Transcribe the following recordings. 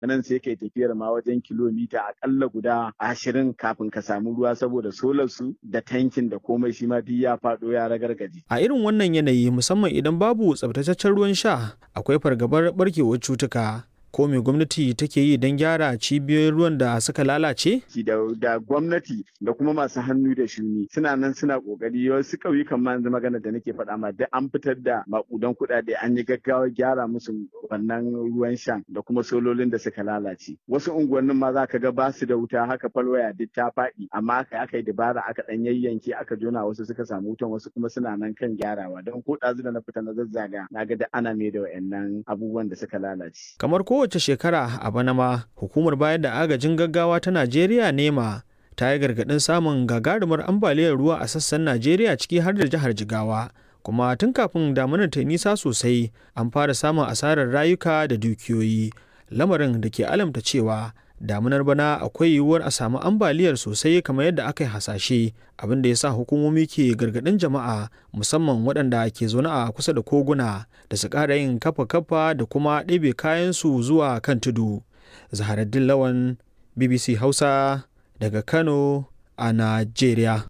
nan sai kai tafiyar ma wajen kilomita akalla guda ashirin kafin ka samu ruwa saboda solar su da tankin da komai shi ma duk ya faɗo ya ragargaje. A irin wannan yanayi musamman idan babu tsabtataccen ruwan sha akwai fargabar barkewar cutuka. ko me gwamnati take yi don gyara cibiyoyin ruwan da suka lalace? Da, da gwamnati da kuma masu hannu da shuni suna nan suna kokari wasu ƙauyukan ma yanzu magana da nake faɗa ma da an fitar da makudan kuɗaɗe an yi gaggawa gyara musu wannan ruwan shan da kuma sololin da suka lalace. Wasu unguwannin ma za ka ga ba su da wuta haka falwaya duk ta faɗi amma aka aka yi dabara aka ɗan yayyanke aka jona wasu suka samu wutan wasu kuma suna nan kan gyarawa don ko ɗazu da na fita na zazzaga na ga da ana mai da wa'annan abubuwan da suka lalace. Kamar ko kowace shekara a bana ma hukumar bayar da agajin gaggawa ta najeriya nema ta yi gargaɗin samun gagarumar ambaliyar ruwa a sassan najeriya ciki har da jihar jigawa kuma tun kafin damunar ta nisa sosai an fara samun asarar rayuka da dukiyoyi lamarin da ke alamta cewa damunar bana akwai yiwuwar a samu ambaliyar sosai kamar yadda aka yi hasashe abin da ya sa hukumomi ke gargaɗin jama'a musamman waɗanda ke zaune a kusa da koguna da su ƙara yin kafa-kafa da kuma ɗebe kayansu zuwa kan tudu zaharaddin lawan bbc hausa daga kano a najeriya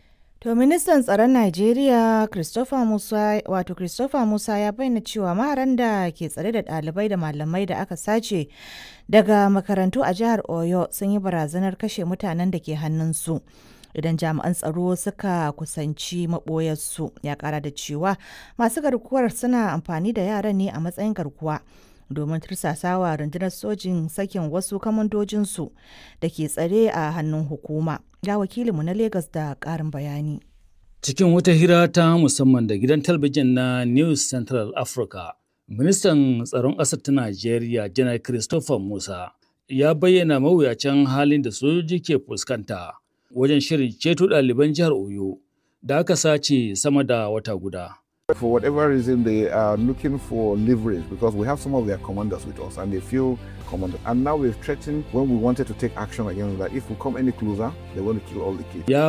To ministan tsaron Najeriya Christopher Musa wato Christopher Musa ya bayyana cewa maharan da ke tsare da ɗalibai da malamai da aka sace daga makarantu a jihar Oyo sun yi barazanar kashe mutanen da ke hannunsu. Idan jami'an tsaro suka kusanci maɓoyarsu ya ƙara da cewa masu garkuwar suna amfani da yaran ne a matsayin garkuwa domin tursasawa rundunar sojin sakin wasu kamandojinsu da ke tsare a hannun hukuma. Ga wakilinmu na Legas da ƙarin bayani. Cikin wata hira ta musamman da gidan talabijin na News Central Africa, ministan tsaron ƙasar ta Najeriya, Janar Christopher Musa, ya bayyana mawuyacin halin da sojoji ke fuskanta wajen shirin ceto ɗaliban jihar Oyo da aka sace sama da wata guda. For whatever reason, they are looking for leverage because we have some of their commanders with us and they feel commanded. And now we've threatened when we wanted to take action against that if we come any closer, they want to kill all the kids. Ya